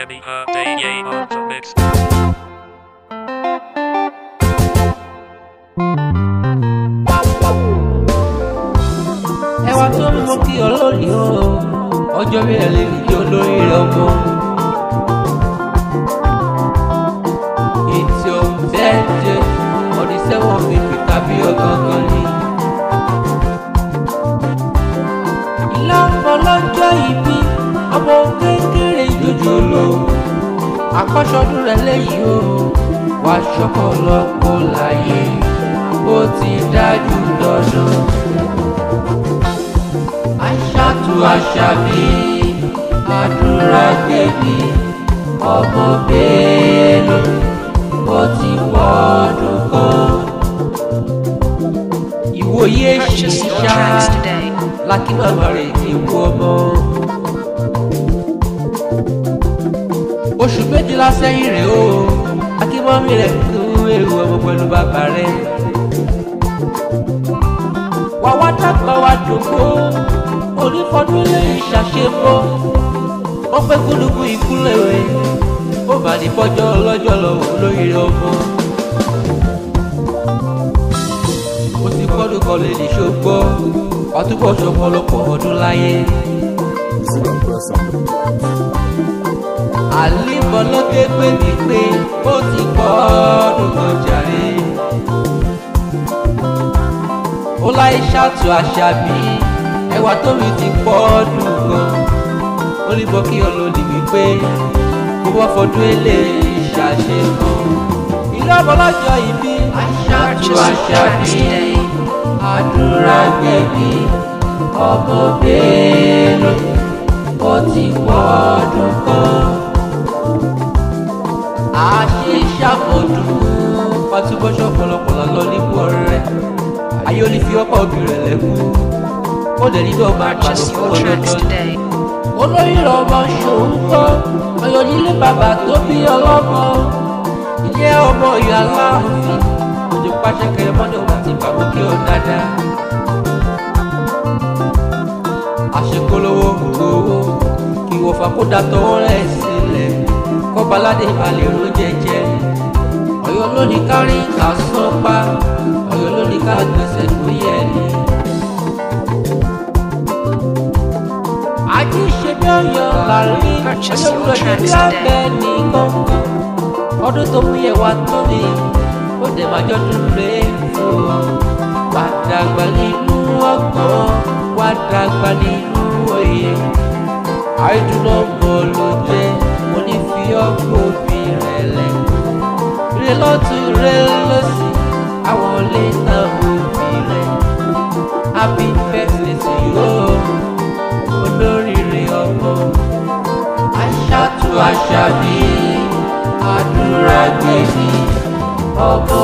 Yemi her day yay on the mix. ẹwà tó mú kí olórí o ọjọ́ bí ẹ lè rí olórí rẹ ọmọ. It's your birthday on the seven fifty tàbí ọ̀gángan ni. ìlà ọlọ́jọ́ ìbí ọmọ kékeré jòjò lọ. àkọ́ṣọdún rẹ̀ lẹ́yìn o wàá ṣọkọ lọ́pọ̀ láyé ó ti dájú dandan aṣáàtú aṣàbí àdúrà gbèbí ọmọ bẹ́ẹ̀lú ó ti pọ̀ ọdún kan. ìwòye Purchase your ṣìṣà tracks today. lákì màmá rẹ̀ ti wú ọmọ. oṣù méjìlá sẹ́yìn rẹ̀ o akínmọ́mí rẹ̀ kú èrò ọmọ pẹ̀lú bàbá rẹ̀. wà wá dàgbà wá dògbò onífọdún lè ṣàṣepọ̀ wọ́n pẹ́ kúndùkú ìkúlẹ̀ rẹ̀ ó bá ní bọ́jọ́ lọ́jọ́ lọ́wọ́ lórí ọmọ. ó ti kọ́dún kan lè ní ṣogbọ́ ọtúbọ̀ ṣọpọlọpọ̀ ọdún láyé. àlìbọ̀ lọ́gẹ́ pé mi pé ó ti kọ́ ọdún kan jàre. ó láyé ṣàtú àṣà bí ẹwà tóbi ti pọ̀ ọdún kan. ó ní bọ́ kí ọlọ́ọ̀dì wípé kó wọ́n fọdún eléyìí ṣàṣepọ̀. ìlú ọmọlọ́jọ́ ìbí aṣáájú Purchase your àṣà tracks bí today. àdúrà gbẹ̀bí ọmọ bẹ́ẹ̀lú ó ti pọ̀ ọdún kan. àṣìṣàmọ̀dún pàtúbọ̀ṣọ̀ pọ̀lọpọ̀lọ lọ nípò rẹ̀ ayé ó ní fi ọkọ̀ òbí rẹ̀ lẹ́kú ó dẹ̀ nínú ọmọ àgbàdo Purchase fún your tracks ọlọ́dọ́ today. olórí ọmọ ṣòun kọ́ ọyọ́ nílé bàbá tó bí ọlọ́mọ ilé ọmọ ìyá aláàfin òjò pàṣẹ kẹrẹ mọ́tò wà tí bàbá kí ọ dáadáa. àṣekólówó gbowó kí wọ́n fàkódà tọwọ́ rẹ̀ sílẹ̀ kọ́baládé balẹ̀ ló jẹjẹ ọ̀yọ́ lónìí kárí ká sọ́pá ọ̀yọ́ lónìí ká gbèsè tó yẹ ni. àti ìṣèbí ọ̀yọ́ láàrin Purchase ọjọ́ your gbọ́dọ̀ tracks bí today. abẹ́ ní gbọ̀ngàn ọdún tó mú yẹ wá tó ní ó dẹ̀ máa jọ́dún rẹ̀ fún ọ. wà á dàgbà nínú ọgbọ́n wà á dàgbà nínú òye. àìdùnnà mọ̀ ló jẹ́ mo ní fi ọkọ̀ òbí rẹ̀ lẹ̀. rẹ̀ lọ́tún rẹ̀ lọ́sì àwọn lè ta òbí rẹ̀. happy birthday to you olóríire ọmọ aṣáàtú aṣàbí àdúrà gbèsè ọmọ